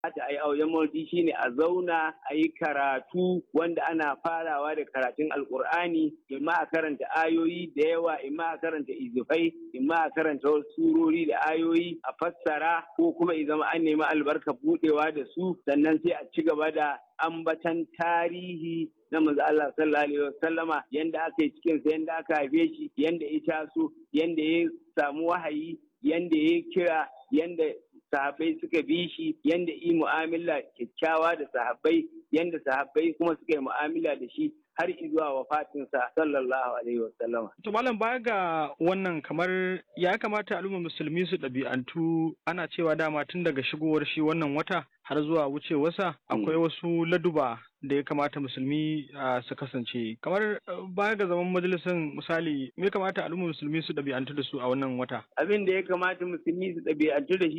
kamata a yi auren maulidi shine a zauna a yi karatu wanda ana farawa da karatun alkur'ani imma a karanta ayoyi da yawa imma a karanta izufai imma a karanta wasu surori da ayoyi a fassara ko kuma i zama an nemi albarka budewa da su sannan sai a ci gaba da ambatan tarihi na manzo Allah sallallahu alaihi wasallama yanda aka yi cikin sa yanda aka haife shi yanda ya taso yanda ya samu wahayi yanda ya kira yanda sahabbai suka bi shi yanda yi mu'amala kyakkyawa da sahabbai yanda sahabbai kuma suka yi mu'amala da shi har zuwa wafatinsa sallallahu alaihi wasallama. To malam baya ga wannan kamar ya kamata al'ummar musulmi su ɗabi'antu ana cewa dama tun daga shigowar shi wannan wata har zuwa wucewarsa akwai wasu laduba da ya kamata musulmi su kasance kamar baya ga zaman majalisar misali me kamata al'ummar musulmi su ɗabi'antu da su a wannan wata abin da ya kamata musulmi su ɗabi'antu da shi